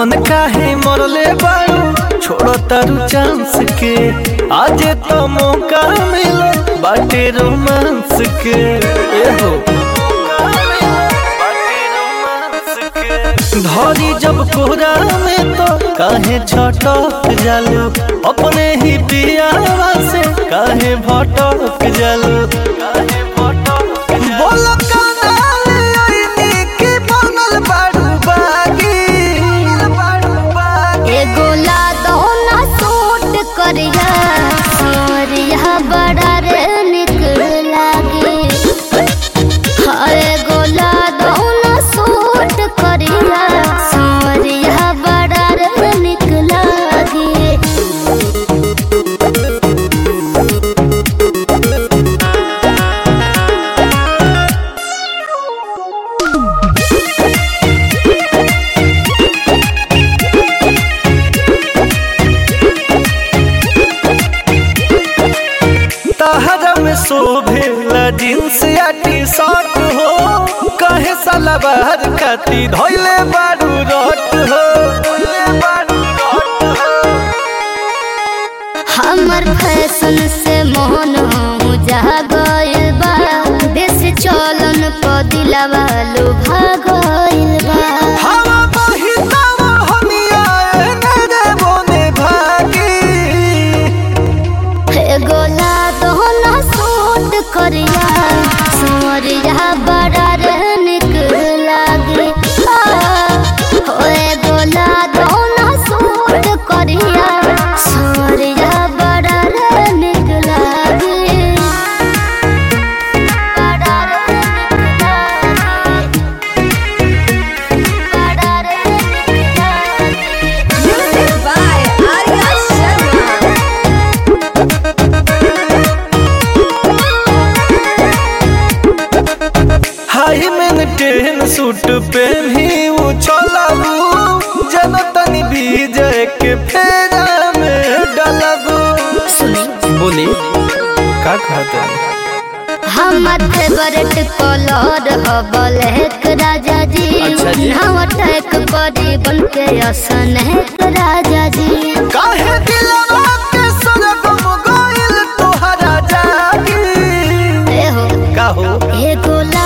मन काहे मरले बारू छोड़ तारू चांस के आज तो मौका मिलो बाटे रोमांस के ए हो धरी जब कोहरा में तो काहे छटक जालू अपने ही पियावा से काहे भटक जालू काहे भटक बोलो कानाले ओइनी की बनल बाड़ू बागी एगो लादो ना सूट करिया सोरिया बड़ा रे निक लागे हाँ, एगो लादो ना सूट करिया सोरिया बड़ा रे निक लागे तहरा में शोभेला जींस या टी शर्ट हो कहे साला बाहर खाती धोइले बारू रट हो धोइले बारू रट हो हमर फैशन से मोहन जा गइल बा देश चलन प दिलवा लुभा गइल बा हवा बहितावा हनिया एने रे बोने भागी एगो लादो ना सूट करिया सोरिया बड़ा रे निक लागे आ, हो एगो लादो ना सूट करिया सोरिया बड़ा रे निक लागे बड़ा रे निक लागे बड़ा रे निक लागे Music by Arya Sharma. High maintain suit पहनी वो चलाबू जनतनी विजय के फेरा में डलबू बोली का कहते हमर फेवरेट कलर ह ब्लैक राजा जी अच्छा जी। नाव अटैक करी बन के असन है राजा जी काहे दिलवा के सरगम गइल तोहरा जागी ए हो का हो एगो ला